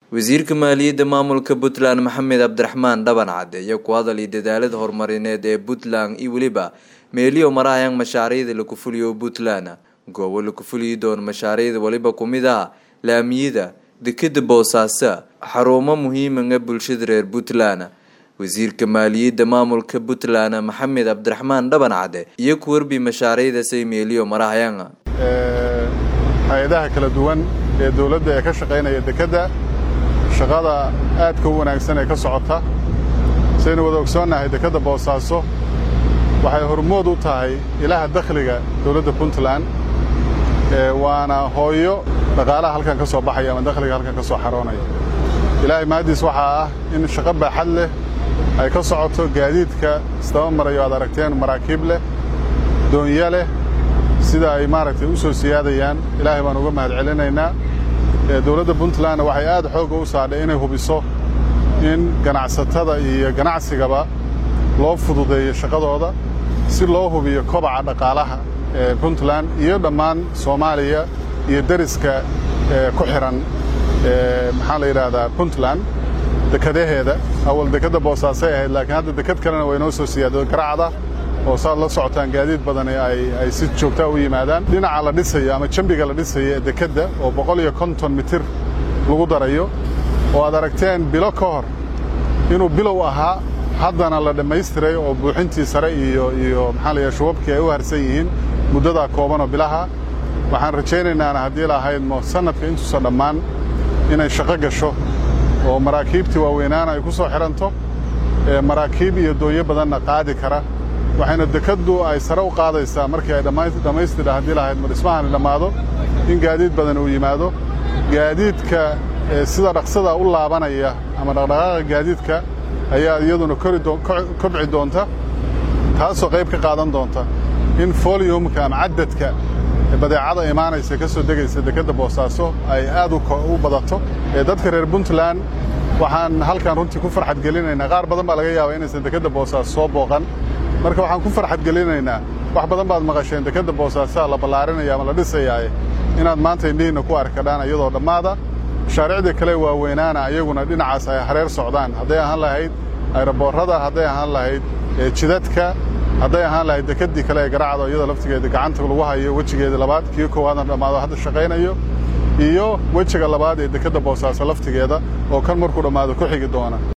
wasiirka maaliyadda maamulka puntland maxamed cabdiraxmaan dhaban cade iyo ku hadalay dadaalada horumarineed ee puntland iyo weliba meeliyo marahayaan mashaariicda laku fuliyo puntland goobo laku fuliyi doono mashaariicda weliba kumid ah laamiyada dekeda boosaaso xarumo muhiimaga bulshada reer puntland wasiirka maaliyadda maamulka puntland maxamed cabdiraxmaan dhaban cade iyo ku warbi mashaariicdaasay meeliyo marahayaan hay-adaha kala duwan ee dowladda ee ka shaqaynaya dekedda shaqada aadka u wanaagsan ee ka socota saynu wada ogsoonnahay dekedda boosaaso waxay hormood u tahay ilaha dakhliga dowladda puntland waana hooyo dhaqaalaha halkan ka soo baxaya ama dakhliga halkan ka soo xaroonaya ilaahay mahaddiis waxaa ah in shaqo baaxad leh ay ka socoto gaadiidka isdaba marayo aad aragteen maraakiib leh doonyo leh sida ay maaragtay u soo siyaadayaan ilaahay baan uga mahad celinaynaa dowladda puntlandna waxay aad xoogga u saadhay inay hubiso in ganacsatada iyo ganacsigaba loo fududeeyo shaqadooda si loo hubiyo kobaca dhaqaalaha ee puntland iyo dhammaan soomaaliya iyo deriska ku xihan maxaa la yidhaahdaa puntland dekadaheeda awal dekedda boosaasay ahayd laakiin hadda deked kalena way noo soo siyaado garacda oo saad la socotaan gaadiid badan ay si joogtaa u yimaadaan dhinaca la dhisayo ama jambiga la dhisayo ee dekedda oo boqol iyo konton mitir lagu darayo oo aad aragteen bilo ka hor inuu bilow ahaa haddana la dhammaystiray oo buuxintii sare iyo iyo maxaa la yahay shubabkii ay u harsan yihiin muddadaa koobanoo bilaha waxaan rajaynaynaan haddii lahaydmo sannadka intuusa dhammaan inay shaqo gasho oo maraakiibtii waaweynaana ay ku soo xidhanto maraakiib iyo doonyo badanna qaadi kara waxayna dekeddu ay sare u qaadaysaa markii ay dhammaystira haddii lahayd ma dhismahani dhammaado in gaadiid badan uu yimaado gaadiidka sida dhaqsada u laabanaya ama dhaqdhaqaaqa gaadiidka ayaa iyaduna kobci doonta taasoo qayb ka qaadan doonta in foliumka ama cadadka badeecada imaanaysa ka soo degaysa dekedda boosaaso ay aad u badato dadka reer puntland waxaan halkan runtii ku farxad gelinaynaa qaar badan baa laga yaabaa inaysan dekedda boosaaso soo booqan marka waxaan ku farxad gelinaynaa wax badan baad maqasheen dekedda boosaasaa la ballaarinaya ama la dhisayaaye inaad maanta indhihiinna ku arkadhaan iyadoo dhammaada mashaariicdii kale waaweynaana iyaguna dhinacaas ay hareer socdaan hadday ahaan lahayd ayroboorrada hadday ahaan lahayd jidadka hadday ahaan lahayd dekeddii kale ee garacdo iyadoo laftigeeda gacanta lagu hayo wejigeeda labaad kii koowaadna dhammaado hadda shaqaynayo iyo wejiga labaad ee dekedda boosaaso laftigeeda oo kan markuu dhammaado ku xigi doona